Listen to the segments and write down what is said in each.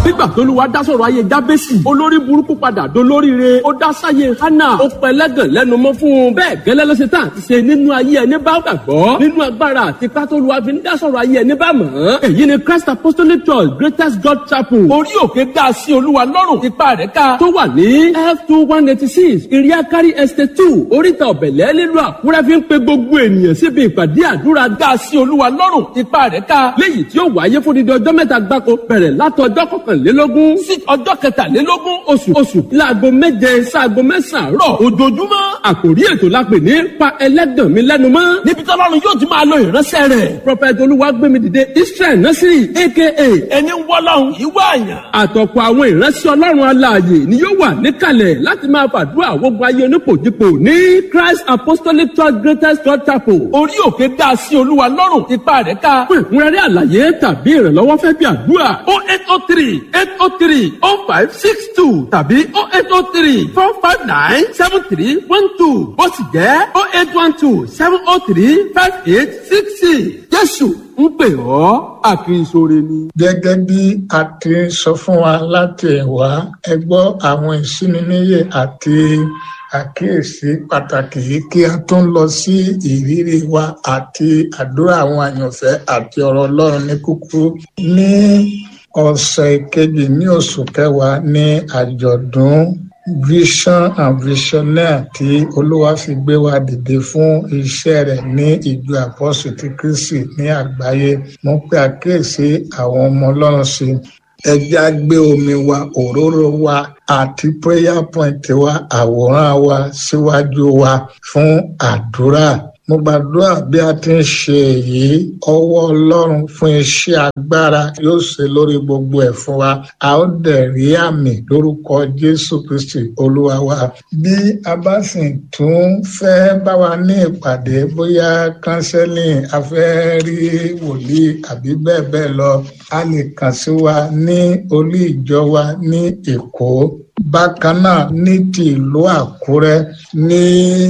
nígbà tó lu wa dá sọ̀rọ̀ ayé jábẹ́sì olórí burúkú padà dolóríire ó dá sáyé hánà ó pẹlẹ́gàn lẹ́nu mọ́ fún un bẹ́ẹ̀ gẹ́lẹ́ ló ṣe tán àti ṣe nínú ayé ẹni bá gbàgbọ́ nínú agbára àti pátólùwà fi ń dá sọ̀rọ̀ ayé ẹni bá mọ̀ ọ́n èyí ni Christ Apostolic Church Greatest God Chapel orí òkè dá sí olúwa lọ́rùn ipa rẹ̀ ká tó wà ní f two one eighty six iriakari estate two oríta ọ̀bẹ̀lẹ̀ nílùú àkúrẹ́ fi ń pe gbogbo ènìyàn síbi ìpàdé àdúrà dá sí olúwa lọ́rùn ipa rẹ̀ ká léyìí tí ó wáyé fún dídí ọjọ́ mẹ́ta gbáko bẹ̀rẹ̀ látọjọ́ kọkànlélógún sí ọjọ́ kẹtàlélógún oṣù oṣù láago méje sáago mẹ́sàn-án rọ̀ ojoojúmọ́ àkòrí ètò la pè ní pa ẹlẹ́gàn mi lẹ́nu mọ́ níbi tọ́lọ́run yóò ti máa lo ìránṣẹ́ rẹ̀ prophet olúwagbémidìde israel nasiri aka ẹni wọ́lọ́run ìwọ àyàn àtọ̀pọ̀ àwọn ìránṣẹ́ ọlọ́run alààyè ni yóò wà níkàlẹ̀ láti máa fàdúrà gbogbo ayé onípòjìpò ní christ apostolic church greatest church chapel orí òkè dá sí olúwa lọ́rùn ipa rẹ̀ ká fún ìkúnrẹ́rẹ́ àlàyé tàbí ìrànlọ́wọ́ fẹ́ bí àdúrà o eight o three eight o three o five six two tàbí o eight o three four five nine seven three one two ó sì jẹ́ o eight one two seven o three five eight six six jésù ń pè ọ́ àkìrìsóre ni. gẹ́gẹ́ bí a ti sọ fún wa láti ẹ̀wá ẹ gbọ́ àwọn ìsíniníyè àti àkíyèsí pàtàkì yìí kí a tún lọ sí ìrírí wa àti àdúrà àwọn àyànfẹ́ àti ọ̀rọ̀ ọlọ́run ní kúkúrú ní ọ̀sẹ̀ kejì ní oṣù kẹwàá ní àjọ̀dún vision and visionaire tí olúwa fi gbé wa dìde fún iṣẹ́ rẹ̀ ní ìjọ àpọ́sù ti kristi ní àgbáyé mo pe àkíyèsí àwọn ọmọ ọlọ́run sí ẹjẹ́ á gbé omi wa òróró wa àti prayer point wa àwòrán wa síwájú wa fún àdúrà mo gbàdúrà bí a ti ń ṣe èyí ọwọ́ ọlọ́run fún iṣẹ́ agbára yóò ṣe lórí gbogbo ẹ̀ fún wa a ó dẹ̀ rí àmì lórúkọ jésù kristi olúwa wa bí a bá sì tún fẹ́ bá wa ní ìpàdé bóyá counseling a fẹ́ rí wòlíì àbí bẹ́ẹ̀ bẹ́ẹ̀ lọ a lè kàn sí wa ní olú ìjọ wa ní èkó bákan náà ní ti ìlú àkúrẹ́ ní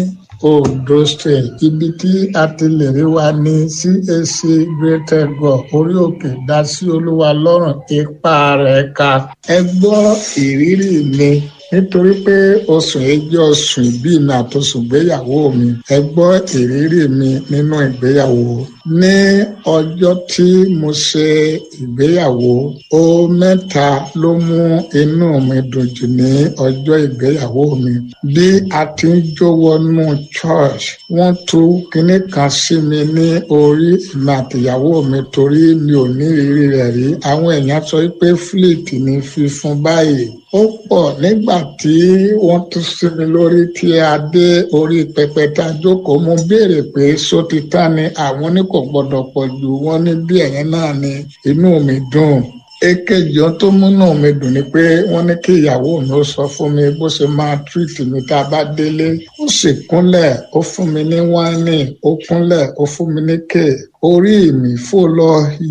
ondo state ibi tí a ti lè rí wa ní cac greater god orí òkè dá sí olúwa lọ́rùn ipa rẹ̀ ka ẹ gbọ́ ìrírí mi nítorí pé oṣù yìí jẹ́ oṣù ìbí mi àtòṣù ìgbéyàwó mi ẹ gbọ́ ìrírí mi nínú ìgbéyàwó ní ọjọ́ tí mo ṣe ìgbéyàwó ó mẹ́ta ló mú inú mi dùn jù ní ọjọ́ ìgbéyàwó mi bí a ti ń jó wọnú church wọ́n tú kinní kan sí mi ní orí ìmọ àtìyàwó mi torí mi ò ní ìrírí rẹ̀ rí àwọn èèyàn sọ pé fleet ní fífún báyìí ó pọ̀ nígbà tí wọ́n tún sí mi lórí tí a dé orí pẹpẹ tá a jókòó mo béèrè pé só ti tán ni àwọn ní kò gbọdọ̀ pọ̀ jù wọ́n ní bí ẹ̀yẹn náà ni inú mi dùn èkejì ohun tó múnú mi dùn ni pé wọ́n ní kí ìyàwó mi ó sọ fún mi bó ṣe máa tírìtì mi tá a bá délé ó sì kúnlẹ̀ ó fún mi ní wáìnì ó kúnlẹ̀ ó fún mi ní kéè orí mi fò lọ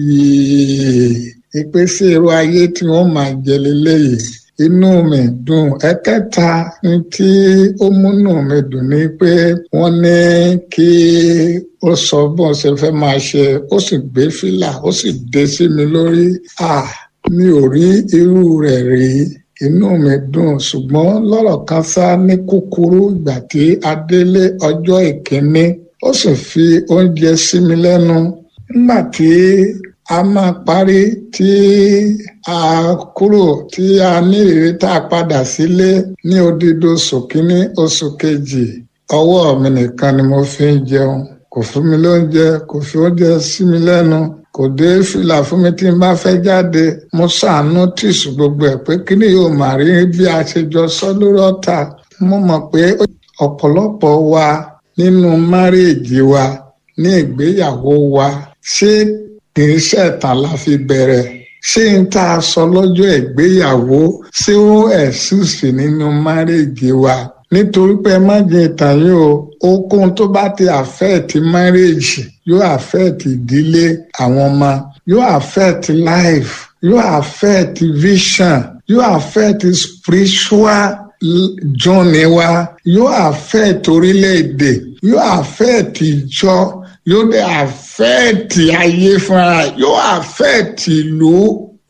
yìí ìpèsè irú ayé tí wọ́n máa jẹ lélẹ́yìí inú mi dùn ẹ̀kẹta ní tí ó múnú mi dùn ni pé wọ́n ní kí ó sọ bọ́n ṣe fẹ́ máa ṣe ó sì gbé fìlà ó sì dé sí mi lórí à mi ò rí irú rẹ̀ rí inú mi dùn ṣùgbọ́n lọ́rọ̀ kan sá ní kúkúrú ìgbà tí a délé ọjọ́ ìkíní ó sì fi oúnjẹ sí mi lẹ́nu nígbà tí a máa parí tí a kúrò tí a ní ìrírí tá a padà sílé ní odidi oṣù kínní oṣù kejì ọwọ́ mi nìkan ni mo fi ń jẹun kò fún mi lóúnjẹ kò fi oúnjẹ sí mi lẹ́nu kò dé fìlà fún mi tí n bá fẹ́ jáde mo ṣàánú tìṣù gbogbo ẹ̀ pé kíni yóò máa rí bí a ṣe jọ sọ lórí ọ̀tá mo mọ̀ pé ọ̀pọ̀lọpọ̀ wa nínú márèèjì wa ní ìgbéyàwó wa ṣé kì í ṣẹ̀tàn la fi bẹ̀rẹ̀ ṣé n tá a sọ lọ́jọ́ ìgbéyàwó ṣé ó ẹ̀sùsì nínú márèèjì wa nítorí pé má jẹ ìtàn yìí o okun tó bá ti àfẹ́ẹ̀tì márèèjì yóò àfẹ́ẹ̀tì ìdílé àwọn ọmọ yóò àfẹ́ẹ̀tì life yóò àfẹ́ẹ̀tì vision yóò àfẹ́ẹ̀tì spiritual journey wa yóò àfẹ́ẹ̀tì orílẹ̀-èdè yóò àfẹ́ẹ̀tì ìjọ yóò dé àfẹ́ẹ̀tì ayé fúnra yóò àfẹ́ẹ̀tì ìlú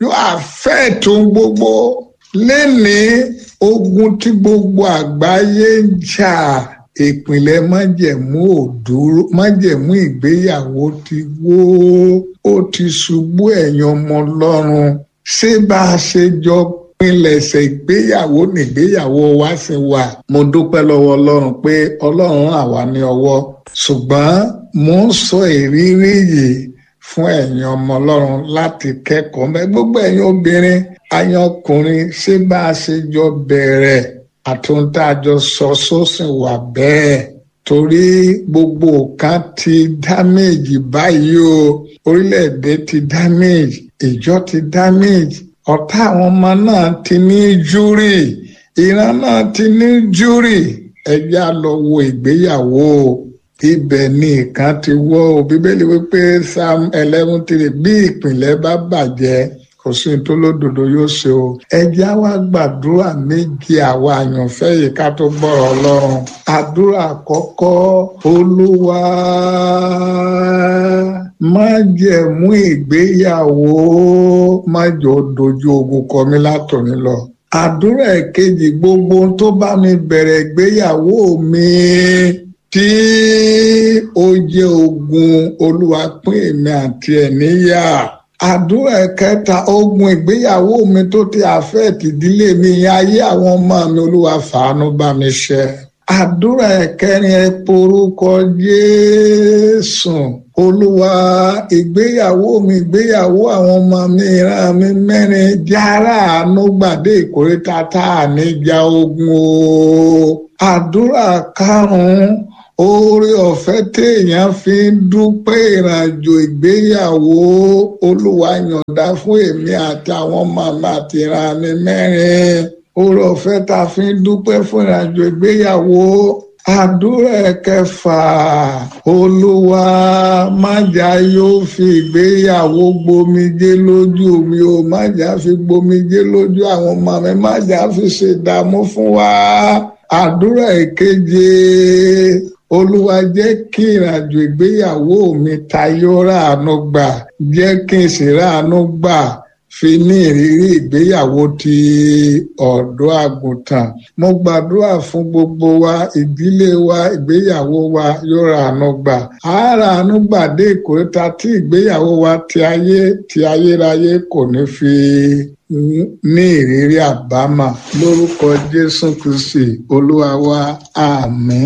yóò àfẹ́ tó ń gbogbo lẹ́ni ogun tí gbogbo àgbáyé ń jà ìpìlẹ̀ májẹ̀mú òdúró májẹ̀mú ìgbéyàwó ti wó ó ti ṣubú ẹ̀yin ọmọ ọlọ́run ṣé bá a ṣe jọ pinlẹ̀ṣẹ̀ ìgbéyàwó nígbéyàwó wa sì wà. mo dúpẹ́ lọ́wọ́ ọlọ́run pé ọlọ́run àwa ní ọwọ́ ṣùgbọ́n mo ń sọ ìrírí yìí fún ẹ̀yin ọmọ ọlọ́run láti kẹ́kọ̀ọ́ mẹ́ gbogbo ẹ̀yin obìnrin ayan ọkùnrin ṣé bá a ṣe jọ bẹ̀rẹ̀ àtúntájọ sọ sósìn wà bẹ́ẹ̀ torí gbogbo nǹkan ti damage báyìí o orílẹ̀-èdè ti damage ìjọ ti damage ọ̀tá àwọn ọmọ náà ti ní júrì ìran náà ti ní júrì ẹjẹ́ á lọ wo ìgbéyàwó ibẹ̀ ni ìkan ti wọ́ o bíbélì wípé psalm eleven three bí ìpìlẹ̀ bá bàjẹ́ kò sí ní tó lódodo yóò ṣe o ẹjẹ́ á wá gbàdúrà méje àwa àyànfẹ́ yìí ká tó gbọ́rọ̀ ọlọ́run àdúrà àkọ́kọ́ olúwa má jẹ̀mú ìgbéyàwó má jọ dojú ogun kọ mí látòní lọ àdúrà ẹ̀kejì gbogbo tó bá mi bẹ̀rẹ̀ ìgbéyàwó mi tí ó jẹ́ ogun olúwa pín èmi àti ẹ̀ níyà àdúrà ẹ̀kẹta ogun ìgbéyàwó mi tó ti àfẹ́ẹ̀tì ìdílé mi ayé àwọn ọmọ mi olúwa fàánú bá mi ṣe àdúrà ẹ̀kẹrin ẹ porúkọ jésù olúwa ìgbéyàwó mi ìgbéyàwó àwọn ọmọ mi ìran mi mẹ́rin jára àánú gbàdé ìkórìtà tá a níjà ogun o àdúrà karùnún oore ọ̀fẹ́ téèyàn fi ń dúpẹ́ ìrìnàjò ìgbéyàwó olúwa yọ̀ǹda fún èmi àti àwọn ọmọ mi àti ìran mi mẹ́rin oore ọ̀fẹ́ tá a fi ń dúpẹ́ fún ìrìnàjò ìgbéyàwó àdúrà kẹfà olúwa májà yóò fi ìgbéyàwó gbomijé lójú mi o májà fi gbomijé lójú àwọn ọmọ mi májà fi ṣèdààmú fún wa àdúrà ìkeje olúwa jẹ́ kí ìrìnàjò ìgbéyàwó mi tayọ ráàánú gbà jẹ́ kí n sì ráàánú gbà fi ní ìrírí ìgbéyàwó ti ọ̀dọ́ àgùntàn mo gbàdúrà fún gbogbo wa ìdílé wa ìgbéyàwó wa yóò ráàánú gbà á ráàánú gbà dé ìkórìtà tí ìgbéyàwó wa ti ayé ti ayérayé kò ní fi ní ìrírí àbámọ̀ lórúkọ jésù kristi olúwa wa àmín.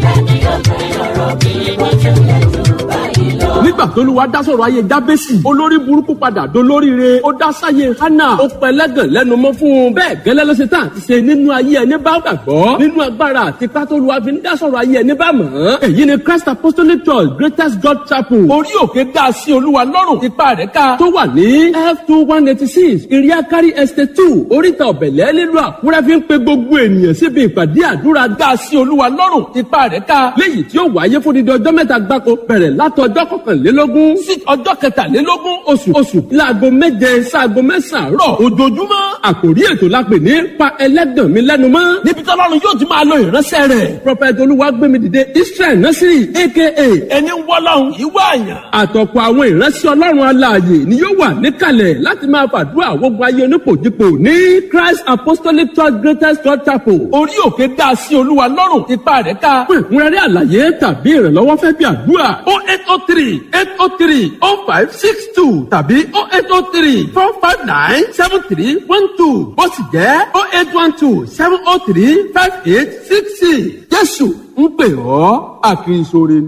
nígbà tó lùwà dá sọ̀rọ̀ ayé jábẹ́sì olórí burúkú padà dolóríire ó dá sáyé hánà ó pẹlẹ́gàn lẹ́nu mọ́ fún un bẹ́ẹ̀ gẹ́lẹ́ ló ṣe tán àti ṣe nínú ayé ẹni bá gbàgbọ́ nínú agbára àti pátólùwà fi ń dá sọ̀rọ̀ ayé ẹni bá mọ̀ ọ́n èyí ni christ apostolic church greatest god chapel orí òkè dá sí olúwa lọ́rùn ipa rẹ̀ ká tó wà ní f two one eighty six iriakari estate two oríta ọ̀bẹ̀lẹ̀ nílùú àkúrẹ́ fi ń pe gbogbo ènìyàn síbi ìpàdé àdúrà dá sí olúwa lọ́rùn ipa rẹ̀ ká léyìí tí ó wáyé fún dídí ọjọ́ mẹ́ta gbáko bẹ̀rẹ̀ látọjọ́ kọkànlélógún sí ọjọ́ kẹtàlélógún oṣù oṣù láago méje sáago mẹ́sàn-án rọ̀ ojoojúmọ́ àkòrí ètò la pè ní pa ẹlẹ́gàn mi lẹ́nu mọ́ níbi tí ọlọ́run yóò ti máa lo ìránṣẹ́ rẹ̀ prophet olúwagbémidìde israel nasiri aka ẹni wọ́lọ́run ìwọ àyàn àtọ̀pọ̀ àwọn ìránṣẹ́ ọlọ́run alààyè ni yóò wà níkàlẹ̀ láti máa fàdúrà gbogbo ayé onípòjìpò ní christ apostolic church greatest church chapel orí òkè dá sí olúwa lọ́rùn ipa rẹ̀ ká fún ìkúnrẹ́rẹ́ àlàyé tàbí ìrànlọ́wọ́ fẹ́ bí àdúrà o eight o three eight o three o five six two tàbí o eight o three four five nine seven three one two ó sì jẹ́ o eight one two seven o three five eight six six jésù ń pè ọ́ àkìrìsóre.